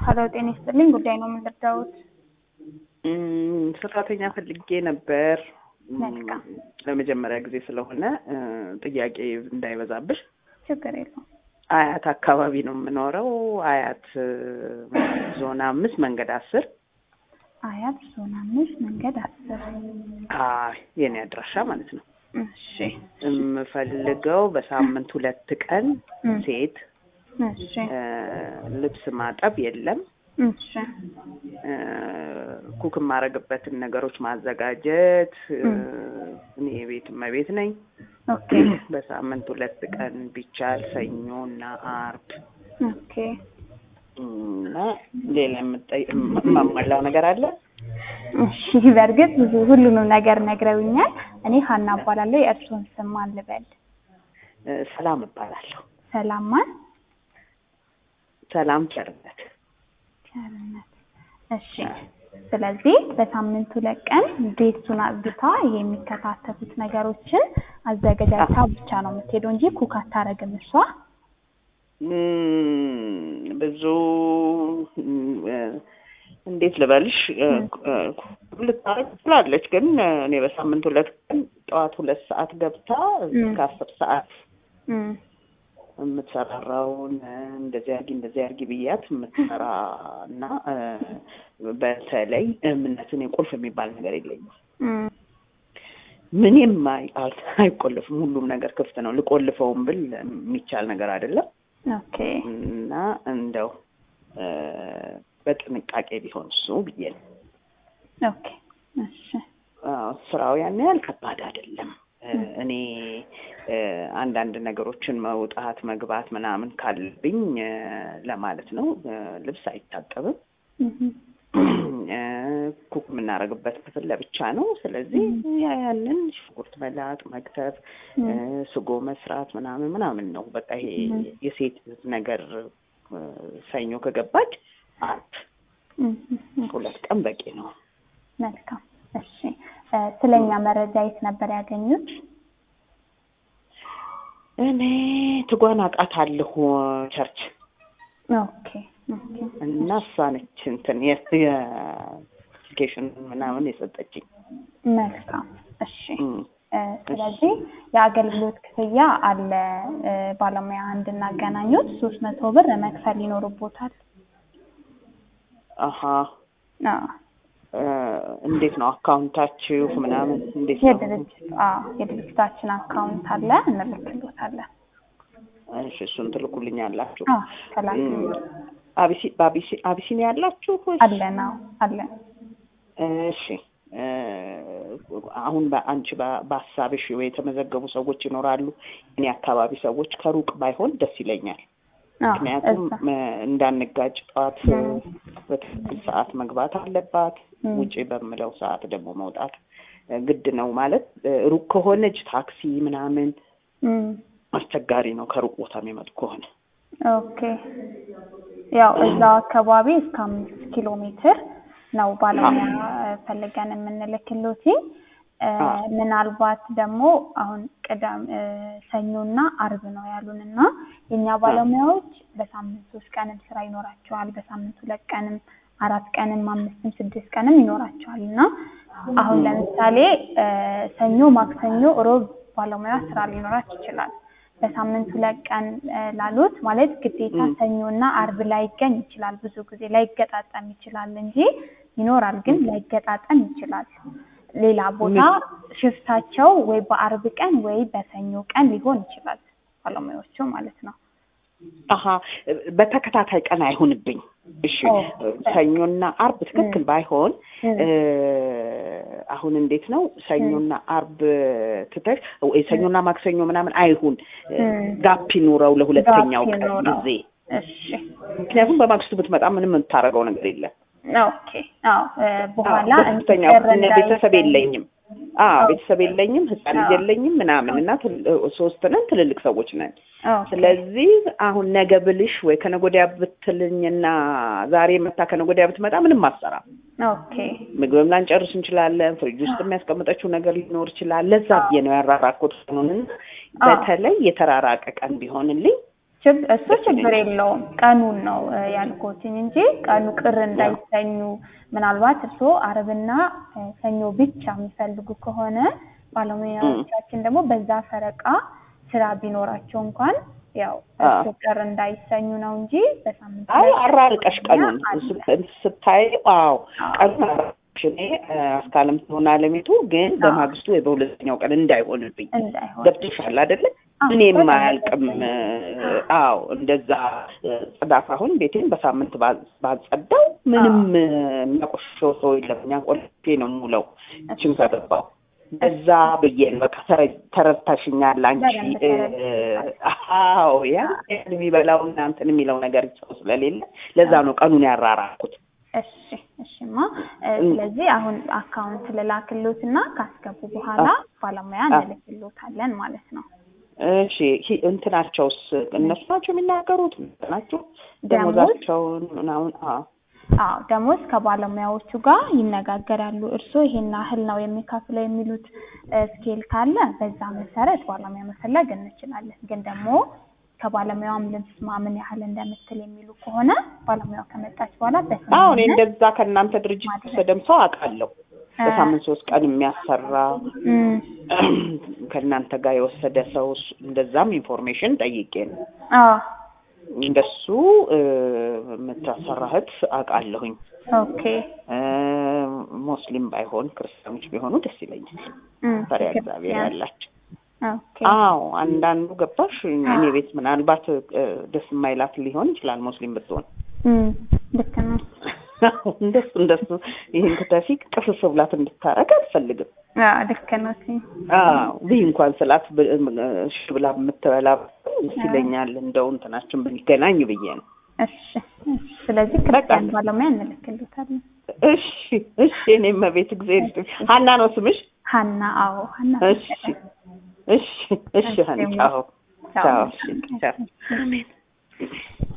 ሀሎ ጤና ይስጥልኝ። ጉዳይ ነው የምንረዳውት? እም፣ ሰራተኛ ፈልጌ ነበር። እም፣ መልካም። ለመጀመሪያ ጊዜ ስለሆነ እ፣ ጥያቄ እንዳይበዛብሽ ችግር የለውም። አያት አካባቢ ነው የምኖረው። አያት እ፣ ዞን አምስት መንገድ አስር አያት ዞን አምስት መንገድ አስር አይ የኔ አድራሻ ማለት ነው። እሺ የምፈልገው በሳምንት ሁለት ቀን እም፣ ሴት እሺ እ፣ ልብስ ማጠብ የለም እሺ እ፣ ኩክ የማደርግበትን ነገሮች ማዘጋጀት እ፣ እም። እኔ የቤት እመቤት ነኝ። ኦኬ በሳምንት ሁለት ቀን ቢቻል ሰኞ እና አርብ ኦኬ እና ሌላ የምጠይ- የማሟላው ነገር አለ? እሺ በእርግጥ ብዙ ሁሉንም ነገር ነግረውኛል። እኔ ሀና እባላለሁ። የእርስዎን ስም ማን ልበል? እ፣ ሰላም እባላለሁ። ሰላም ማን? ሰላም ቸርነት። ቸርነት። እሺ ስለዚህ በሳምንት ሁለት ቀን ቤቱን አጽድታ የሚከታተሉት ነገሮችን አዘገጃጅታ ብቻ ነው የምትሄደው እንጂ ኩክ አታረግም እሷ። እም፣ ብዙ እም፣ እ፣ እንዴት ልበልሽ እ፣ እ፣ ልታረግ ትችላለች፣ ግን እ፣ እኔ በሳምንት ሁለት ቀን ጠዋት ሁለት ሰዓት ገብታ እስከ አስር ሰዓት እም፣ የምትሰራራውን እ፣ እንደዚህ አድርጊ እንደዚህ አድርጊ ብያት የምትሰራ እና እ፣ በተለይ እምነትን ቁልፍ የሚባል ነገር የለኝም። እም፣ ምንም አይ- አል- አይቆልፍም። ሁሉም ነገር ክፍት ነው። ልቆልፈውም ብል የሚቻል ነገር አይደለም ኦኬ እና እንደው እ፣ በጥንቃቄ ቢሆን እሱ ብዬ ነው። ኦኬ እሺ አዎ፣ ስራው ያን ያህል ከባድ አይደለም። እ፣ እኔ እ፣ አንዳንድ ነገሮችን መውጣት መግባት ምናምን ካለብኝ እ፣ ለማለት ነው። እ፣ ልብስ አይታጠብም። እም፣ እ፣ ኩክ የምናደርግበት ክፍል ለብቻ ነው። ስለዚህ ያ- ያንን ሽንኩርት መላጥ፣ መክተፍ፣ እ፣ ስጎ መስራት ምናምን ምናምን ነው። በቃ ይሄ የሴት ነገር እ፣ ሰኞ ከገባች አርብ እም፣ እም፣ ሁለት ቀን በቂ ነው። መልካም እሺ እ፣ ስለኛ መረጃ የት ነበር ያገኙት? እኔ ትጓን አውቃታለሁ ቸርች ኦኬ ኦኬ እና እሷ ነች እንትን የአፕሊኬሽን ምናምን የሰጠችኝ። መልካም እሺ እም፣ እ፣ ስለዚህ የአገልግሎት ክፍያ አለ። እ፣ ባለሙያ እንድናገናኙት ሶስት መቶ ብር መክፈል ይኖርቦታል። አሀ አዎ እ፣ እንዴት ነው አካውንታችሁ ምናምን እንዴት ነው? የድርጅት አዎ የድርጅታችን አካውንት አለ እንልክሎታለን። እሺ እሱን ትልኩልኛላችሁ። አዎ ከላክ እም፣ አቢሲ በአቢሲ አቢሲኒያ ያላችሁ ወይስ? አለን አዎ አለን። እሺ እ፣ አሁን በአንቺ በ- በሀሳብሽ ወይ የተመዘገቡ ሰዎች ይኖራሉ። እኔ አካባቢ ሰዎች ከሩቅ ባይሆን ደስ ይለኛል። አዎ ምክንያቱም እዛ እ፣ እንዳንጋጭ ጠዋት እ፣ በትክክል ሰዓት መግባት አለባት። እም። ውጪ በምለው ሰዓት ደግሞ መውጣት እ፣ ግድ ነው ማለት እ፣ ሩቅ ከሆነች ታክሲ ምናምን እም፣ አስቸጋሪ ነው። ከሩቅ ቦታ የሚመጡ ከሆነ ኦኬ ያው እዛው አካባቢ እስከ አምስት ኪሎ ሜትር ነው ባለሙያ ፈልገን የምንልክሎት። እ፣ አዎ። ምናልባት ደግሞ አሁን ቅዳም እ፣ ሰኞና አርብ ነው ያሉን እና የእኛ ባለሙያዎች በሳምንት ሶስት ቀንም ስራ ይኖራቸዋል። በሳምንት ሁለት ቀንም አራት ቀንም አምስትም ስድስት ቀንም ይኖራቸዋል እና አሁን ለምሳሌ እ፣ ሰኞ፣ ማክሰኞ፣ ሮብ ባለሙያ ስራ ሊኖራት ይችላል። በሳምንት ሁለት ቀን እ፣ ላሉት ማለት ግዴታ ም። ሰኞና አርብ ላይገኝ ይችላል። ብዙ ጊዜ ላይገጣጠም ይችላል እንጂ ይኖራል፣ ግን ላይገጣጠም ይችላል። ሌላ ቦታ ሽፍታቸው ወይ በአርብ ቀን ወይ በሰኞ ቀን ሊሆን ይችላል ባለሙያዎቹ ማለት ነው። አሀ በተከታታይ ቀን አይሆንብኝ። እሺ ኦ፣ ሰኞና አርብ ትክክል ባይሆን እም፣ እ፣ አሁን እንዴት ነው ሰኞና አርብ ትተሽ ወይ ሰኞና ማክሰኞ ምናምን አይሁን እ፣ እም። ጋፕ ይኑረው ለሁለተኛው ጋፕ ቀን ይኑረው። ጊዜ። እሺ ምክንያቱም በማግስቱ ብትመጣ ምንም የምታደርገው ነገር የለም። ኦኬ። አዎ እ፣ በኋላ ሁለተኛው እንዲቀር እነ ቤተሰብ እንዳይገኝ- የለኝም። አዎ ቤተሰብ የለኝም፣ ህፃን ልጅ አዎ። የለኝም ምናምን እና ትል- ሶስት ነን፣ ትልልቅ ሰዎች ነን። ኦኬ። ስለዚህ አሁን ነገ ብልሽ ወይ ከነገ ወዲያ ብትልኝና ዛሬ መታ ከነገ ወዲያ ብትመጣ ምንም አትሰራም። ኦኬ ምግብም ላንጨርስ እንችላለን። ፍሪጅ ውስጥ የሚያስቀምጠችው ነገር ሊኖር ይችላል። ለዛ ብዬ ነው ያራራኩት። ቀኑን በተለይ የተራራቀ ቀን ቢሆንልኝ ችግ- እሱ ችግር የለውም። ቀኑን ነው እ፣ ያልኩትኝ እንጂ ቀኑ ቅር እንዳይሰኙ ምናልባት እርስዎ አርብና እ፣ ሰኞ ብቻ የሚፈልጉ ከሆነ ባለሙያዎቻችን ደግሞ በዛ ፈረቃ ስራ ቢኖራቸው እንኳን ያው እርስዎ ቅር እንዳይሰኙ ነው እንጂ በሳምንት አይ ሁለት አራርቀሽ ቀኑን አለ። ስት- ስታይ አዎ ቀኑን አራርቀሽ እኔ እ፣ አስካለም ትሆን አለሜቱ ግን በማግስቱ ወይ በሁለተኛው ቀን እንዳይሆንብኝ እንዳይሆን ገብቶሻል አይደለ? አዎ፣ እኔም በጣም አያልቅም። ደስ አዎ እንደዛ እ፣ ጽዳት አሁን ቤቴን በሳምንት ባ- ባጸዳው ምንም እ፣ የሚያቆሽሸው ሰው የለም። እኛ ቆልፌ ነው የምውለው ችን ከገባው እዛ ብዬ ነው በቃ ተረ- ተረድተሽኛል አንቺ። በደንብ እ፣ ተረድተሻል። አዎ ያ የሚበላው እናንተን የሚለው ነገር ሰው ስለሌለ ለዛ ነው ቀኑን ያራራኩት። እሺ እሺማ እ፣ ስለዚህ አሁን አካውንት ልላክሎት እና ካስገቡ በኋላ ባለሙያ እንልክሎታለን ማለት ነው። እሺ ሂ- እንትናቸውስ እነሱ ናቸው የሚናገሩት ናቸው ደሞዝ? ደሞዛቸውን ምናምን አዎ አዎ ደሞዝ ከባለሙያዎቹ ጋር ይነጋገራሉ። እርስዎ ይሄን ያህል ነው የሚከፍለው የሚሉት እ፣ ስኬል ካለ በዛ መሰረት ባለሙያ መፈለግ እንችላለን። ግን ደግሞ ከባለሙያውም ልብስማ ምን ያህል እንደምትል የሚሉ ከሆነ ባለሙያው ከመጣች በኋላ አሁን በስምምነት እንደዛ ከእናንተ ድርጅት የወሰደም ሰው አውቃለሁ። በሳምንት ሶስት ቀን የሚያሰራ እም፣ ከእናንተ ጋር የወሰደ ሰው እሱ- እንደዛም ኢንፎርሜሽን ጠይቄ ነው። አዎ እንደሱ እ፣ የምታሰራ እህት አውቃለሁኝ። ኦኬ እ፣ ሙስሊም ባይሆን ክርስቲያኖች ቢሆኑ ደስ ይለኛል። እም፣ ፈሪሃ እግዚአብሔር ያላቸው ኦኬ አዎ አንዳንዱ ገባሽ እኔ ቤት ምናልባት እ፣ ደስ የማይላት ሊሆን ይችላል ሙስሊም ብትሆን እም፣ ልክ ነው። እንደሱ እንደሱ ይህን ክተፊ ቅስስ ብላት እንድታረግ አልፈልግም። አዎ ልክ ነው። እሺ አዎ ብይ እንኳን ስላት ብ- እሺ ብላ የምትበላ ደስ ይለኛል። እንደው እንትናችን ብንገናኝ ብዬ ነው። እሺ እሺ። ስለዚህ ክርስቲያን ባለሙያ እንልክልታለን። እሺ እሺ። እኔም መቤት ጊዜ ሀና ነው ስምሽ? ሀና አዎ ሀና እሺ እሺ እሺ። ሀና ቻው ቻው። እሺ ቻው።